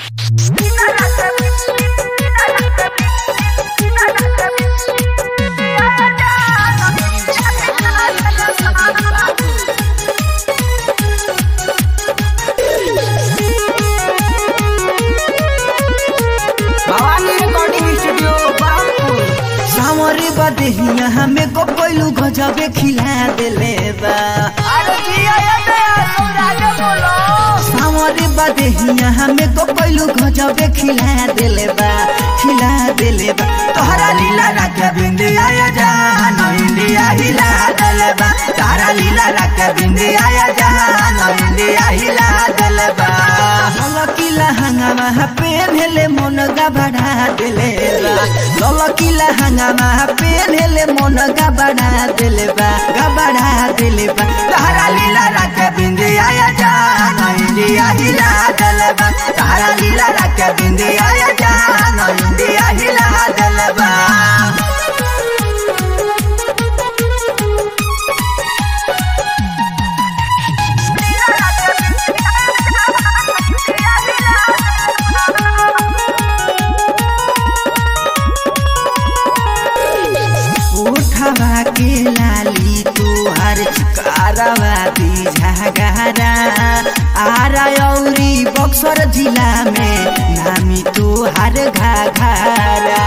Bhavani recording studio Baharampur सावरे बदेहिया हमें को कोइलू गजबे खिला देले बा अरे जिया ये दया सौरागे बोलो सावरे बदेहिया हमें को कोइलू गजबे खिला देले बा खिला देले बा तोहरा लीला रख बिंदिया या जान इंडिया हिला देले बा तारा लीला रख बिंदिया या जान इंडिया हिला देले बा ललकिला हंगामा पेनहेले मन गबड़ा देले बा ललकिला हंगामा पेनहेले मन गबड़ा देले बा गबड़ा देले बा तारा लीला रख बिंदिया या जान इंडिया हिला देले बा तारा लीला रख बिंदिया या जान इंडिया हिला देले बा उठवा के लाली तुहार कारवा दी झगड़ा आरा औरी बक्सर जिला में नामी तुहार घाघरा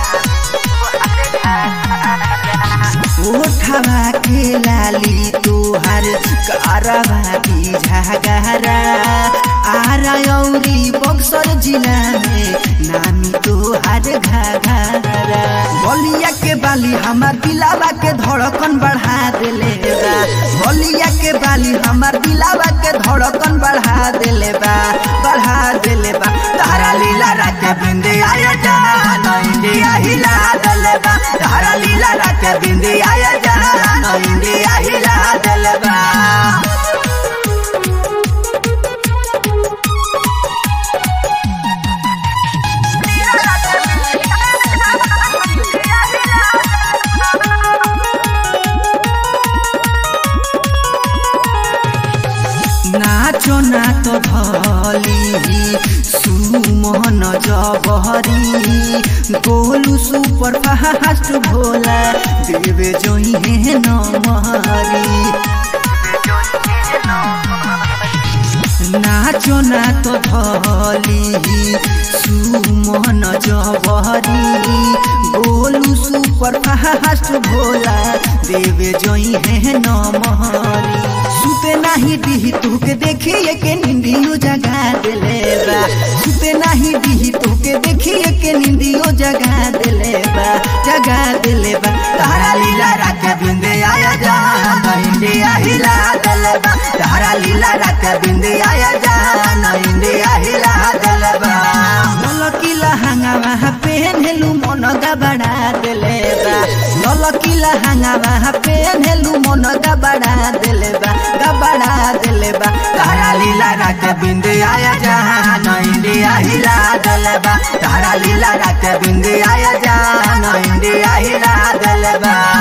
उठवा के लाली तुहार कारवा दी झगड़ा आरा औरी बक्सर जिला में नामी तुहार घाघरा बलिया के बाली हमार दिलावा के धड़कन बढ़ा देले बा बलिया के बाली हमार दिलावा के धड़कन बढ़ा देले बा बढ़ा देले बा तारा लीला रख बिंदे आया जान इंडिया हिला देले बा तारा लीला रख बिंदे आया जान इंडिया हिला देले बा नाचो ना तो धली सुमोहन जबहरी गोलू सुपर फास्ट भोला देवे जोई है नमहरी नाचो ना तो धली सुमन जबहरी गोलू सुपर फास्ट भोला देवे जोई है नमहरी सुते नाही दिही तुके देखिए के निंदियो जगा देले बा सुते नाही दिही तुके देखिए के निंदियो जगा देले बा जगा देले बा तारा लीला रात बिंदे आया जान इंडिया हिला देले बा तारा लीला रात बिंदे आया जान इंडिया हिला देले बा ललकिला हंगामा पेनहेलु मन गबड़ा देले बा ललकिला हंगामा पेनहेलु मन गबड़ा देले बा गबड़ा देले बा तारा लीला रात बिंदे आया जान इंडिया हिला देले बा तारा लीला रात बिंदे आया जान इंडिया हिला देले बा